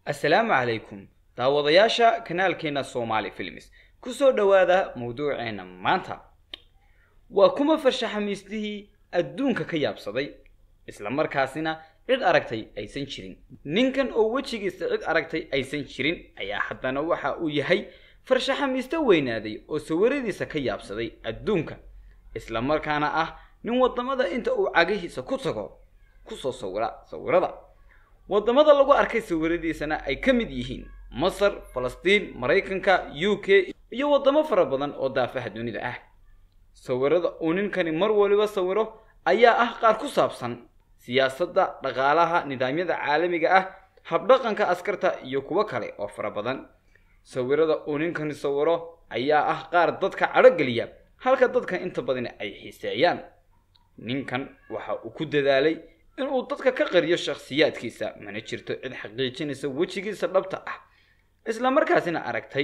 assalaamu calaykum daawadayaasha kanaalkeena soomaali films ku soo dhowaada mawduuceena maanta waa kuma farshaxamiistihii adduunka ka yaabsaday isla markaasina cid aragtay aysan jirin ninkan oo wejigiisa cid aragtay aysan jirin ayaa haddana waxa uu yahay farshaxamiisto weynaaday oo sawiradiisa ka yaabsaday adduunka isla markaana ah nin waddamada inta uu cagihiisa ku tago kusoo sawira sawirada waddamada lagu arkay sawiradiisana ay ka mid yihiin masar falastiin maraykanka u k iyo waddamo fara badan oo daafaha dunida ah sawirada uu ninkani mar waliba sawiro ayaa ah qaar ku saabsan siyaasadda dhaqaalaha nidaamyada caalamiga ah habdhaqanka askarta iyo kuwo kale oo fara badan sawirada uu ninkani sawiro ayaa ah qaar dadka cadhogeliya halka dadka inta badan ay xiiseeyaan ninkan waxa uu ku dadaalay inuu dadka ka qariyo shakhsiyaadkiisa mana jirto cid xaqiijinaysa wejigiisa dhabta ah isla markaasina aragtay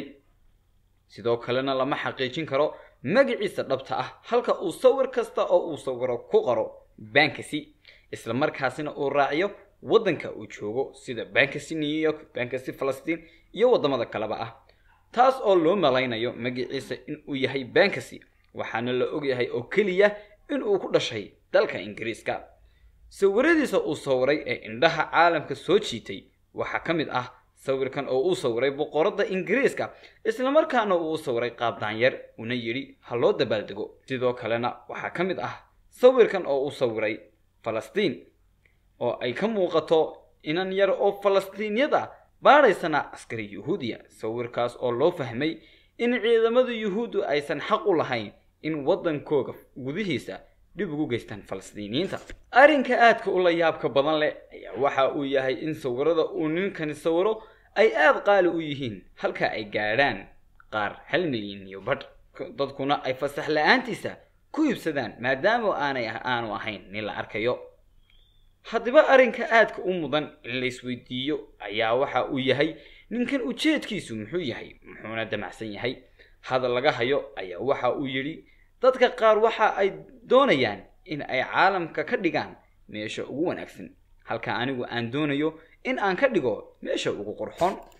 sidoo kalena lama xaqiijin karo magaciisa dhabta ah halka uu sawir kasta oo uu sawiro ku qoro bankasi isla markaasina uu raaciyo waddanka uu joogo sida bankasi new york bankasi falastiin iyo waddamada kaleba ah taas oo loo malaynayo magaciisa inuu yahay bankasi waxaana la ogyahay oo keliya inuu ku dhashay dalka ingiriiska sawiradiisa uu sawiray ee indhaha caalamka soo jiitay waxaa ka mid ah sawirkan oo uu sawiray boqoradda ingiriiska islamarkaana uu sawiray qaab daanyar una yidhi ha loo dabaaldego sidoo kalena waxaa ka mid ah sawirkan oo uu sawiray falastiin oo ay ka muuqato inan yar oo falastiinyada baadhaysana askari yuhuudiya sawirkaas oo loo fahmay in ciidamada yuhuuddu aysan xaq u lahayn in waddankooga gudihiisa dhib ugu geystaan falastiiniyiinta arrinka aadka ula yaabka badan leh ayaa waxa uu yahay in sawirada uu ninkani sawiro ay aada qaali u yihiin halka ay gaadhaan qaar hal milyan iyo badh dadkuna ay fasax la-aantiisa ku iibsadaan maadaama aanay aanu ahayn nin la arkayo haddaba arrinka aadka u mudan in la isweydiiyo ayaa waxa uu yahay ninkan ujeedkiisu muxuu yahay muxuuna damacsan yahay hadal laga hayo ayaa waxa uu yidhi dadka qaar waxa ay doonayaan in ay caalamka ka dhigaan meesha ugu wanaagsan halka anigu aan doonayo in aan ka dhigo meesha ugu qurxoon